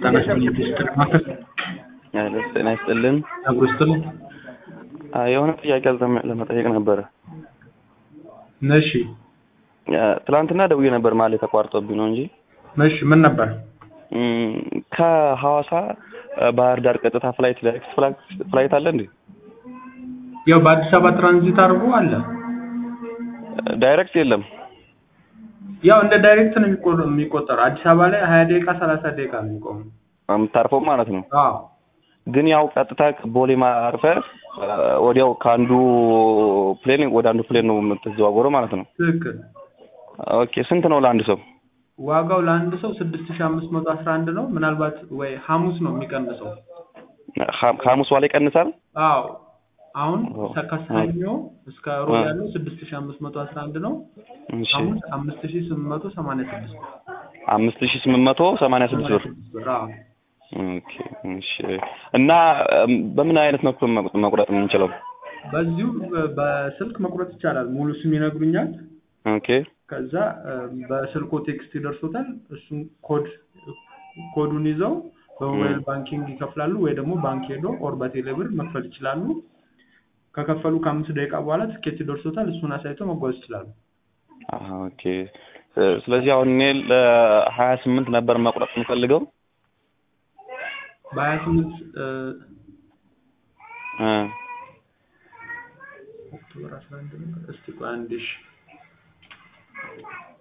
ጤና ይስጥልኝ ዲስትር ማከል ጤና ይስጥልን። አብሮ ይስጥልኝ። የሆነ ጥያቄ ለመ- ለመጠየቅ ነበረ። እሺ ትላንትና ደውዬ ነበር ማለት ተቋርጦብኝ ነው እንጂ እሺ ምን ነበር? እም፣ ከሐዋሳ ባህር ዳር ቀጥታ ፍላይት ዳይሬክት ፍላይት አለ እንዴ? ያው በአዲስ አበባ ትራንዚት አድርጎ አለ። ዳይሬክት የለም። ያው እንደ ዳይሬክት ነው የሚቆ- የሚቆጠረው። አዲስ አበባ ላይ ሀያ ደቂቃ ሰላሳ ደቂቃ ነው የሚቆመው። የምታርፈው ማለት ነው። አዎ ግን ያው ቀጥታ ቦሌ ማርፈ ወዲያው ከአንዱ ፕሌን ወደ አንዱ ፕሌን ነው የምትዘዋወረው ማለት ነው። ትክክል። ኦኬ ስንት ነው ለአንድ ሰው? ዋጋው ለአንድ ሰው ስድስት ሺህ አምስት መቶ አስራ አንድ ነው። ምናልባት ወይ ሐሙስ ነው የሚቀንሰው። ሐ- ከሐሙስ በኋላ ይቀንሳል? አዎ አሁን ኦ፣ ከሰኞ እስከ ሮብ አ። ያለው ስድስት ሺህ አምስት መቶ አስራ አንድ ነው። እሺ ሐሙስ አምስት ሺህ ስምንት መቶ ሰማንያ ስድስት ብር። አምስት ሺህ ስምንት መቶ ሰማንያ ስድስት ብር። ብር አዎ። ኦኬ እሺ። እና እም፣ በምን አይነት መልኩ መቁ- መቁረጥ የምንችለው? በዚሁ በ- በስልክ መቁረጥ ይቻላል። ሙሉ ስም ይነግሩኛል። ኦኬ ከዛ እ፣ በስልኮ ቴክስት ይደርሶታል። እሱን ኮድ ኮዱን ይዘው በሞባይል ባንኪንግ ይከፍላሉ ወይ ደግሞ ባንክ ሄዶ ኦር በቴሌብር መክፈል ይችላሉ። ከከፈሉ ከአምስት ደቂቃ በኋላ ትኬት ይደርሶታል። እሱን አሳይተው መጓዝ ይችላሉ። አሃ፣ ኦኬ እ፣ ስለዚህ አሁን እኔ ለሀያ ስምንት ነበር መቁረጥ የምፈልገው በሀያ ስምንት እ፣ ኦክቶበር አስራ አንድ ነው። እስቲ ቆይ አንዴ እሺ